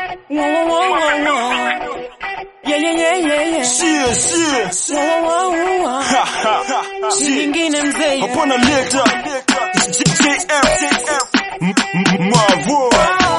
Whoa, whoa, whoa, whoa, whoa. Yeah, yeah, yeah, yeah, yeah. Shie, shie. Whoa, whoa, whoa, whoa. Ha, ha, ha. Si Shie. nyingine mzee. Hapana leta. JF. M- m- Mavo.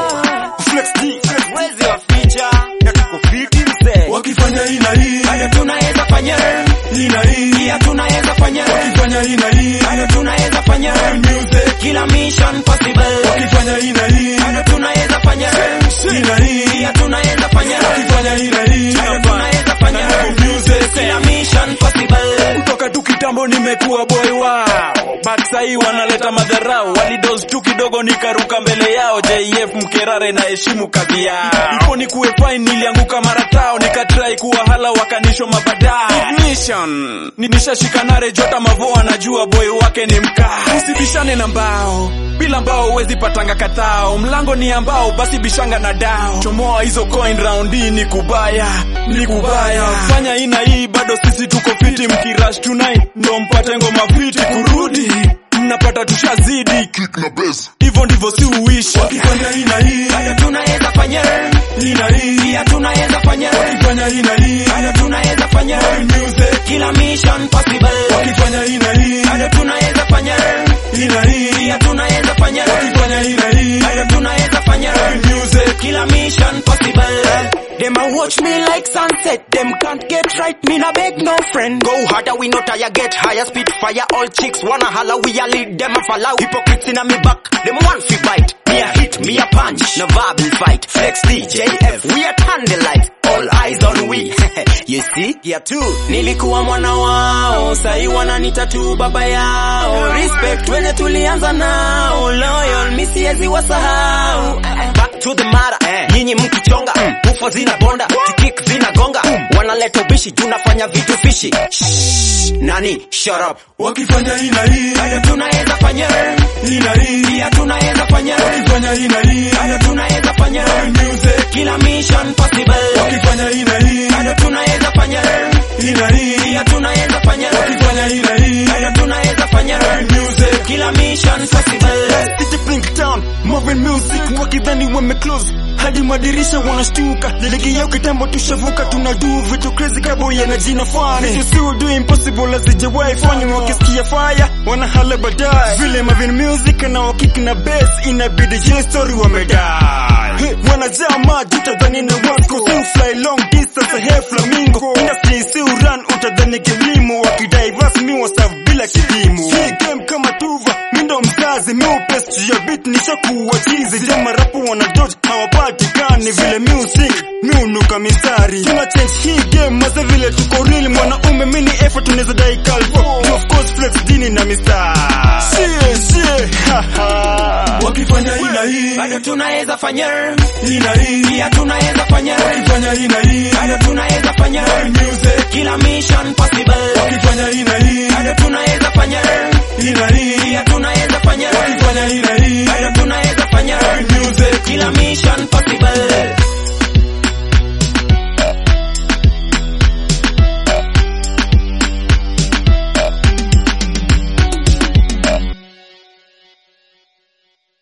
Flex D. Wezi wa feature. Na tuko fiti mzee. Wakifanya hii na hii. Bado tunaweza fanya. Hii na hii. Pia tunaweza fanya. Wakifanya hii na hii. Bado tunaweza fanya. Music. Kila mission possible. Wakifanya hii na hii. Bado tunaweza fanya. Hii na hii. Pia tunaweza fanya. Wakifanya hii na hii. Bado tunaweza fanya. Music. Kila mission possible. kutoka tu kitambo nimekuwa boy wao but sahii wanaleta madharau walidos tu kidogo nikaruka mbele yao jf mkerare na heshimu kazi yao ipo ni kuwe fine nilianguka mara tao nikatrai kuwa hala wakanisho mabadao ignition Ni- nishashika nare jota mavoa najua boy wake ni mkaa usibishane na mbao bila mbao huwezi patanga katao mlango ni ambao basi bishanga na dao chomoa hizo coin round hii ni kubaya ni kubaya fanya hii na hii bado sisi tuko fiti mkirash tonight ndo mpate ngoma fiti kurudi mnapata tushazidi kick na bass. hivyo ndivyo si uishi Wakifanya hii na hii. Bado tunaweza fanya. Hii na hii. Pia tunaweza fanya. Wakifanya hii na hii. Bado tunaweza fanya. Music. Kila mission possible. Wakifanya hii na hii. Bado tunaweza fanya. Hii na hii. Pia tunaweza fanya. Wakifanya hii na hii. Bado tunaweza fanya. Music. Kila mission possible. Them a watch me like sunset. Them can't get right. Me na beg no friend. Go harder, we no tire, get higher speed, fire. All chicks wanna holler, we a lead them a follow. Hypocrites in a me back, them want fi bite. Me a hit, me a punch, no verbal fight. Flex DJF, we a candlelight. All eyes on we. you see, here too. Nilikuwa mwana wao, sahi wananita tu baba yao. Respect wenye tulianza nao, loyal mi siwezi wasahau. Back to the matter, nyinyi mkichonga, ufa zina bonda, tikik zina gonga. Wanaleta ubishi, tunafanya vitu fishi. Shh, nani, shut up. Wakifanya hii na hii. Bado tunaweza fanya, Hii na hii. pia tunaweza fanya. Wakifanya hii na hii. Bado tunaweza fanya, Music. kila mission possible. Wakifanya hii na hii. Bado tunaweza fanya, Hii na hii. pia tunaweza fanya. Wakifanya hii na hii. Bado tunaweza fanya, Music. kila mission possible. City Blink Town, Marvin Music, wakidhani wame close hadi madirisha wanashtuka. Ligi yao kitambo tushavuka, tunadu vitu crazy kabo yana jina fani. Vitu si do impossible hazijawahi fanya, wakisikia fire wanahala baadaye. Vile Marvin Music na wakik na bass, inabidi hiyo story wamedai. Hey, wanajaa maji utadhani ni wasko, si fly long distance, hey flamingo. Industry si run utadhani kilimo, wakidai rasmi wasafu bila kipimo. Hii game kama tuva mindo mzazi miupes ya beat nishakuwa chizi jama rapu wana dodge hawapatikani vile music miunuka mistari tuna change hii game maze vile tuko real mwanaume mini effort tunaweza dai calvo of course flex dini na mistari shie shie ha ha wakifanya hii na hii Bado tunaweza fanya, hii na hii pia tunaweza fanya. wakifanya hii na hii Bado tunaweza fanya, music kila mission possible. wakifanya hii na hii Bado tunaweza fanya, hii na hii pia tunaweza fanya. wakifanya hii na hii Bado tunaweza fanya, music kila mission possible.